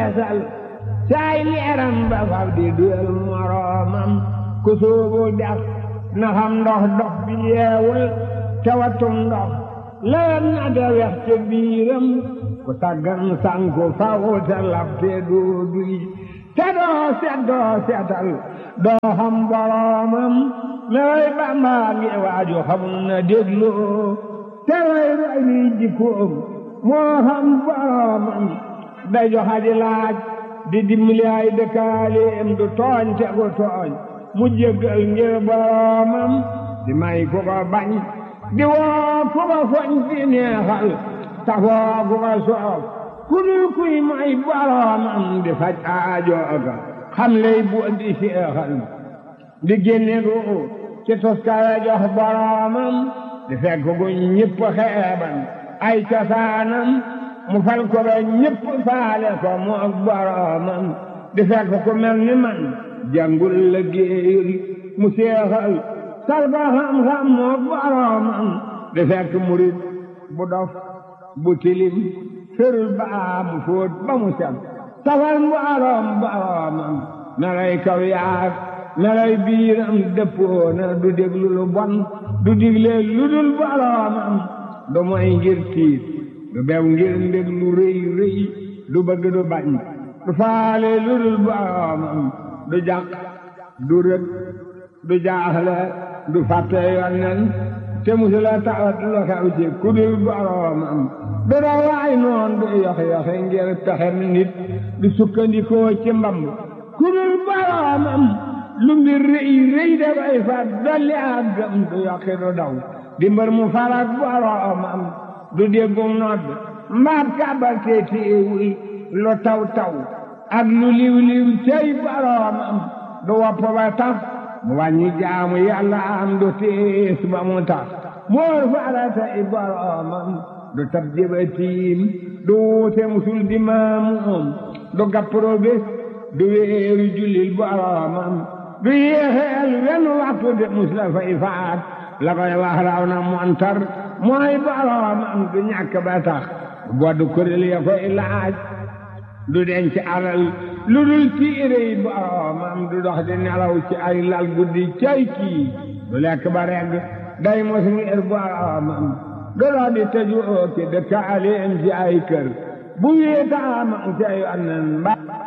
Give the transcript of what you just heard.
feesal saay leeram ba fab di duyal moroomam ku soobu dex na xam ndox dox bi yeewul tewatum ndox lewet na de wex ca biiram ku taggan sanku faw te lab te doo duy te doo set doo setal doo xam boroomam lewey bàmbaa ngi waaju xamul na dégloo te way roy ni jikkoom moo xam boroomam day joxa di laaj di dimbali ay dëkkaaleem du tooñ te gu tooñ mu jéggal ngir boroomam di may ku ko bañ di woo ku ko foñ di neexal tafoo ku ko soof ku dul kuy may boroomam di faj aajooga xam lay bu di seexal di génne ruu ci toskare jox boroomam di fekk gu ñëpp xeeban ay cosaanam mu fal ko ba ñëpp faale ko mu ak boroomam di fekk ku mel ni man jàngul la géeyul mu seexal sal ko xam-xam mu ak boroomam di fekk murit bu dof bu tilim ferul baa mu fóot ba mu set tafal boroom boroomam melay kaw yaag melay biiram dëppoona du déglu lu bon du digle lu dul boroomam du moy ngir tiit du bew ngir ndég lu rëy rëy du bëgg du bañ du faale lu dul boroomam du jàq du rëg du jaaxle du fàtte yonnen te musula tawat lu xew ci ku dul boroomam du dawaay noon du yoxe-yoxe ngir pexem nit du sukkandikoo ci mbamb ku dul boroomam lu mbir rëy rëy dafay fat dolli ak gëm du yokki du daw di mbër mu farak boroomam du déggum nodd mbaat kàbbal te téewul lu taw taw ak lu liw liw cey boroomam du wopp ba tax mu wàññi jaamu yàlla am du tiis ba mu tax moor farata i boroomam du tab jëbatiim du wuute musul di maamuum du gappro bés du wéeru jullil boroomam du yéexeel wenn waxtu de mus la fay faat la koy wax raw na montar mooy boroomam du ñàkk ba tax boddu kuréel ya koy laaj du denc alal lu dul tiire yi boroomam du dox di nelaw ci ay lal guddi cay kii du lekk ba regg day mos ngir boroomam du dox di tëju oo ki dëkkaaleem ci ay kër bu wéetaamam ca yonnen ba